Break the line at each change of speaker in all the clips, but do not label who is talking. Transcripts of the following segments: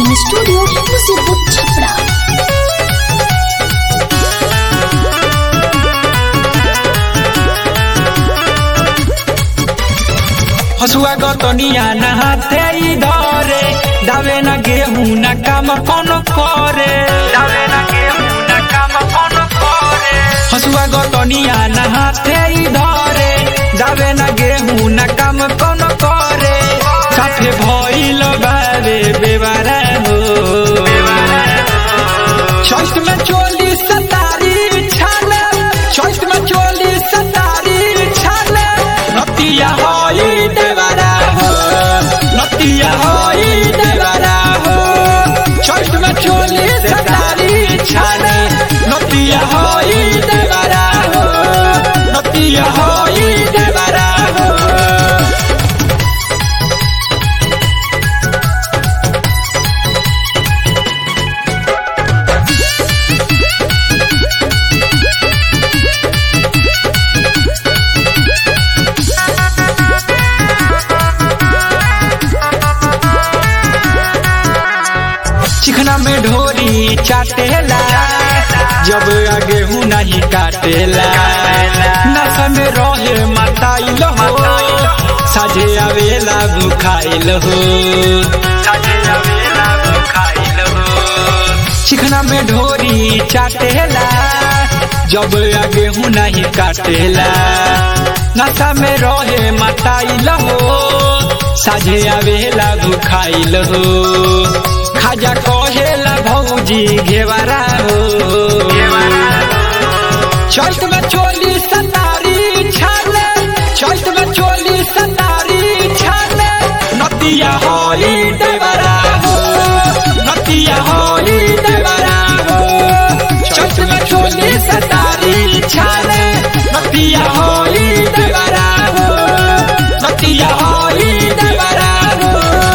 recording studio मुसीबत छपरा
हसुआ गतनिया नहाते ई धरे दावे न गेहूं न काम कोनो करे दावे न गेहूं न काम कोनो करे हसुआ गतनिया नहाते ई धरे दावे न गेहूं न काम कोनो करे साथे भइल बावे बेवारा हो चौथ में चोली सतारी छाल चौथ में चोली सतारी छाल नतिया होई देवरा हो नतिया होई देवरा हो चौथ में चोली सतारी छाल नतिया होई देवरा हो नतिया होई देवरा हो चिकना में ढोरी चाटेला जब आगे हूँ नहीं काटेला नस में रहे मताइल हो साझे आवेला भुखाइल हो चिकना में ढोरी चाटेला जब आगे हूँ नहीं काटेला नशा में रहे मताइल हो साझे आवेला भुखाइल हो खाजा कहेला भौजी घेवारा हो चौथ में चोली सतारी छाल चौथ में चोली सतारी छाल नतिया होई देवरा हो नतिया होई देवरा हो चौथ में चोली सतारी छाल नतिया होई देवरा हो नतिया होई देवरा हो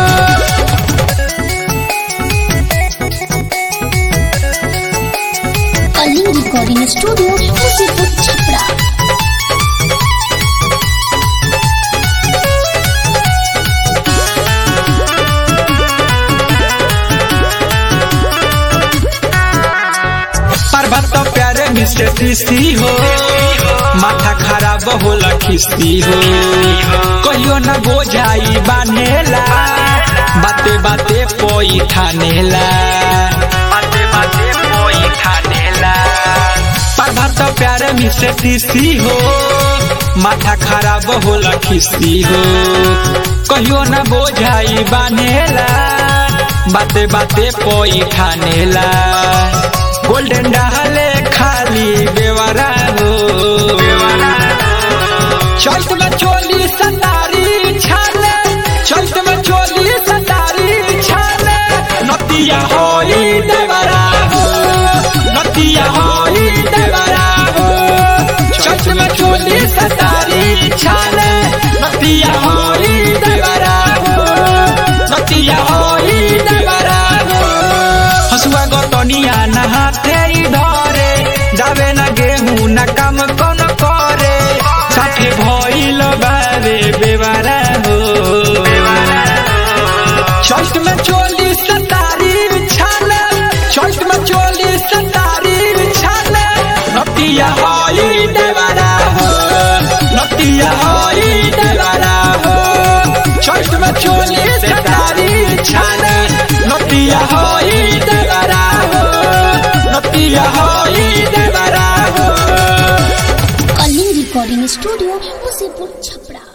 कलिंग रिकॉर्डिंग स्टूडियो मुसीबत छपरा
पर्वत तो प्यारे मिस्टर किस्ती हो माथा खराब होला खिस्ती हो कहियो न बोझाई बानेला बाते बाते पोई ठानेला बाते बाते पोई ठानेला पर्वत तो प्यारे मिस्टर किस्ती हो माथा खराब होला खिस्ती हो कहियो न बोझाई बानेला बाते बाते पोई ठानेला गोल्डन डाले खाली बेवारा हो चौथ में चोली सतारी छाल चौथ में चोली सतारी छाल नतिया होई देवरा हो नतिया होई देवरा हो चौथ में चोली सतारी छाल नतिया होई देवरा हो नतिया होई देवरा हो हसुआ गतनिया नहाते ई धरे जावे न गेहूं न काम कौन करे साथे भइल बारे बेवारा हो चौथ में चोली सतारी छाल चौथ में चोली सतारी छाल नतिया होई देवरा हो नतिया होई देवरा हो चौथ में चोली सतारी छाल नतिया होई देवरा हो नतिया होई देवरा हो
कलिंग रिकॉर्डिंग स्टूडियो मुसीबत छपरा